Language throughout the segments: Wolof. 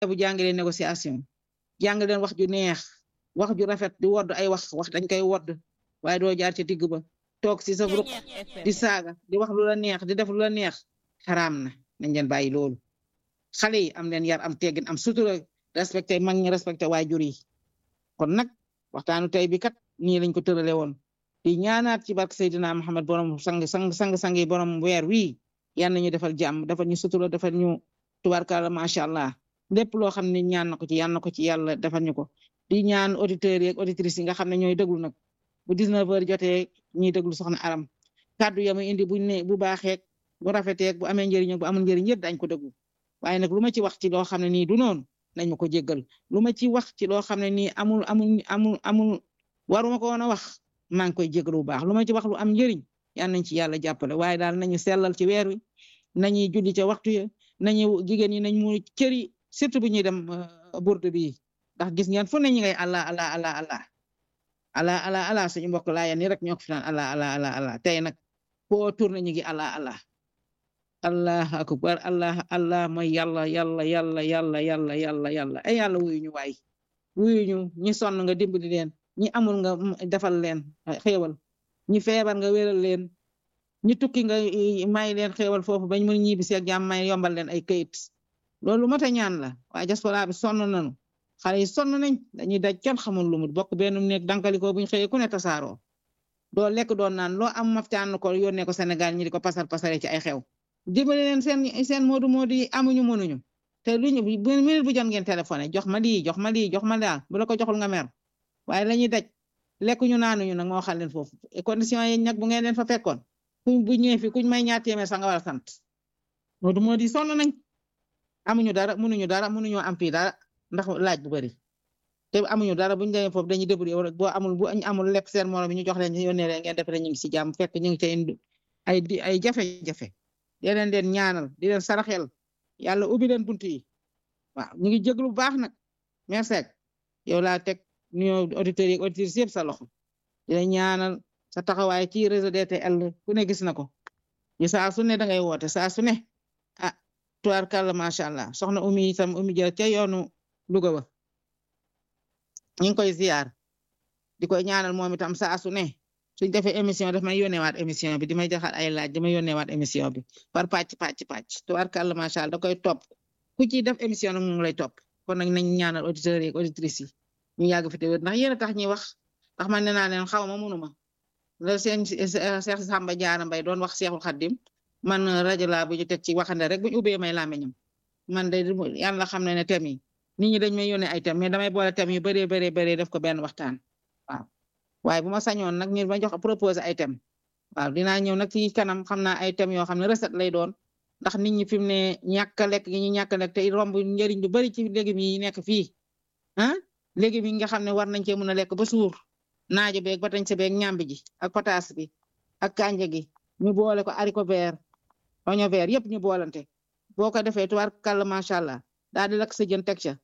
bu jàngalee négociation jàng leen wax ju neex wax ju rafet di wodd ay wax wax dañ koy wodd waaye doo jaar ci digg ba toog si sa ruq di saaga di wax lu la neex di def lu la neex xaraam na nañ leen bàyyi loolu xale yi am leen yar am teggin am sutura respecté mag ñi respecté waajur yi kon nag waxtaanu tey bi kat nii lañ ko tërale woon di ñaanaat ci barke Seydina Muhammad borom sang sang sang sang yi borom weer wii yal nañu defal jàmm defal ñu sutura defal ñu tubarkalla macha allah lépp loo xam ne ñaan na ko ci yal na ko ci yàlla defal ñu ko di ñaan auditeurs yi ak auditrices yi nga xam ne ñooy déglu nag bu 19 heures jotee ñuy déglu soxna aram kàddu yamu indi bu ne bu baaxeek bu rafeteek bu amee njëriñ ak bu amul njëriñ yëpp dañ ko déglu waaye nag lu ma ci wax ci loo xam ne nii du noonu nañ ma ko jéggal lu ma ci wax ci loo xam ne nii amul amul amul amul waruma ko woon a wax maa ngi koy jéggal bu baax lu ma ci wax lu am njëriñ yal nañ ci yàlla jàppale waaye daal nañu sellal ci weer wi nañuy julli ca waxtu ya nañu jigéen ñi nañ mu cëri surtout bu ñuy dem burdu bi ndax gis ngeen fu ne ñu ngay allah allah allah allah allah allah allah suñu mbokk laa ya ni rek ñoo ko fi naan allah allah allah allah tey nag foo tourné ñu ngi allah allah allah akbar allah allah mooy yàlla yàlla yàlla yàlla yàlla yàlla yàlla ay yàlla wuyu ñu waay wuyu ñu ñi sonn nga dimbali leen ñi amul nga defal leen xéewal ñi feebar nga wéral leen ñi tukki nga may leen xéewal foofu bañ mën ñibbi si ak jàmm may yombal leen ay kayit loolu mata ñaan la waaye diaspora bi sonn nañu xale yi sonn nañ dañuy daj kenn xamul lu mu bokk benn néeg dankalikoo buñ xëyee ku ne tasaaroo doo lekk doon naan loo am maftaan ko yónnee ko Sénégal ñi di ko pasar pasare ci ay xew dimbali leen seen seen moodu moodu yi amuñu mënuñu te luñu minute bu jot ngeen téléphoné jox ma lii jox ma lii jox ma daal bu la ko joxul nga mer waaye lañuy daj lekkuñu naanuñu nag moo xam leen foofu condition yi nag bu ngeen leen fa fekkoon kuñ bu ñëwee fi kuñ may ñaar téeméer sax nga war a sant moodu moodu yi sonn nañ amuñu dara mënuñu dara mënuñoo am fii dara ndax laaj bu bari te amuñu dara buñu demee foofu dañuy débrouiller rek boo amul bu amul lépp seen morom bi ñu jox leen yónnee leen ngeen def rek ñu ngi si jàmm fekk ñu ngi ca ay ay jafe-jafe di leen leen ñaanal di leen saraxel yàlla ubbi leen buntu yi waaw ñu ngi jéglu bu baax nag merci yow laa teg nuyoo auditeurs yi auditrices yëpp sa loxo di leen ñaanal sa taxawaay ci réseau DTL ku ne gis na ko ñu saa su ne da ngay woote saa su ne ah tubaarkàlla macha allah soxna umi itam umi jël ca yoonu Louga ba ñu ngi koy ziar di koy ñaanal moom itam saa su ne suñ defee émission daf may yónneewaat émission bi di may jaxal ay laaj di may yónneewaat émission bi par pàcc pàcc pàcc tubaarkàlla macha allah da koy topp ku ciy def émission nag mu ngi lay topp kon nag nañ ñaanal auditeurs yi ak auditrices yi ñu yàgg fi te wér ndax yéen a tax ñuy wax ndax man nee naa leen xaw ma mënuma la seen Cheikh Samba Diarra Mbaye doon wax Cheikhul Khadim man rajo laa bu ñu teg ci waxande rek bu ñu ubbee may làmmiñam man de yàlla xam na ne thème yi nit ñi dañ may yónnee ay thème mais damay boole thème yu bëree bëree bëree def ko benn waxtaan waaw waaye bu ma sañoon nag ñu ma jox proposé ay thème waaw dinaa ñëw nag ci kanam xam naa ay thèmes yoo xam ne recette lay doon ndax nit ñi fi mu ne ñàkk a lekk gi ñu ñàkk a lekk te romb njëriñ lu bari ci légumes yi nekk fii ah légumes yi nga xam ne war nañ cee mën a lekk ba suur naajo beeg ba tañ sa beeg ñambi ji ak pataas bi ak kanja gi ñu boole ko haricot vert oignon vert yëpp ñu boolante boo ko defee tubaar kàlla macha allah daal di lakk sa jën teg ca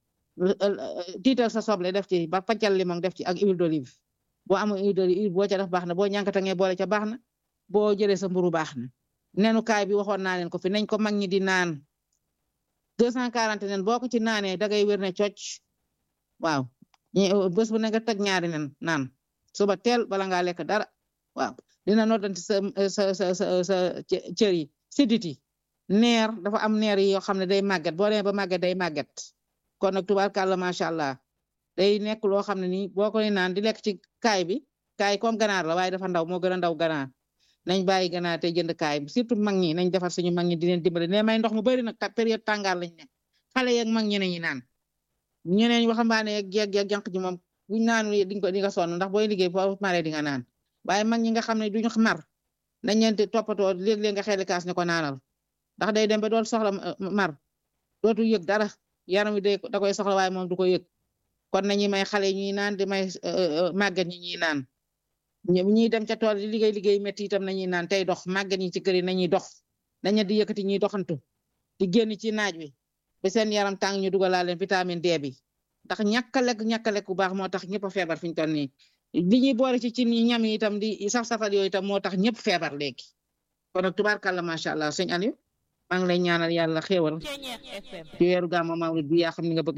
tiital sa soble def ci ba paccal limon def ci ak huile d'olive boo amul huile d'olive boo ca def baax na boo ñànkatangee boole ca baax na boo jëlee sa mburu baax na nenu kaay bi waxoon naa leen ko fi nañ ko mag ñi di naan deux cent quarante nen boo ko ci naanee dangay wér ne cocc waaw bés bu ne nga teg ñaari nen naan suba teel bala ngaa lekk dara waaw dina noddanti sa sa sa sa sa cër yi sidit yi neer dafa am neer yi yoo xam ne day màgget boo demee ba màgget day màgget kon nag tubaarkàlla macha allah day nekk loo xam ne nii boo koy naan di lekk ci kaay bi kaay comme ganaar la waaye dafa ndaw moo gën a ndaw ganaar nañ bàyyi ganaar te jënd kaay bi surtout mag ñi nañ defar suñu mag ñi di leen dimbali ne may ndox mu bari nag période tàngaar lañ ne xale yeeg mag ñeneen ñi naan ñeneen waxambaane yeeg jeeg yeeg jànq ji moom buñ naanu diñ ko di nga sonn ndax booy liggéey foo maree di nga naan waaye mag ñi nga xam ne duñu mar nañ leen di toppatoo léeg-léeg nga xeeli kaas ne ko naanal ndax day dem ba doon soxla mar dootu yëg dara yaram wi day da koy soxla waaye moom du ko yëg kon nañuy may xale ñuy naan di may màggat ñi ñuy naan ñuy dem ca tool di liggéey liggéey métti itam nañuy naan tey dox màggat ñi ci kër yi nañuy dox nañu di yëkkati ñuy doxantu di génn ci naaj wi ba seen yaram tàng ñu dugalaa leen vitamine D bi ndax ñàkk a lekk ñàkk a lekk bu baax moo tax ñëpp a feebar fi ñu toll nii li ñuy boole ci ci ñam yi itam di saf safal yooyu itam moo tax ñëpp feebar léegi kon nag tubaarkàlla macha allah sëñ Aliou maa ngi lay ñaanal yàlla xéewal ci weeru gàmmu mawlid bi yaa xam ni nga bëgg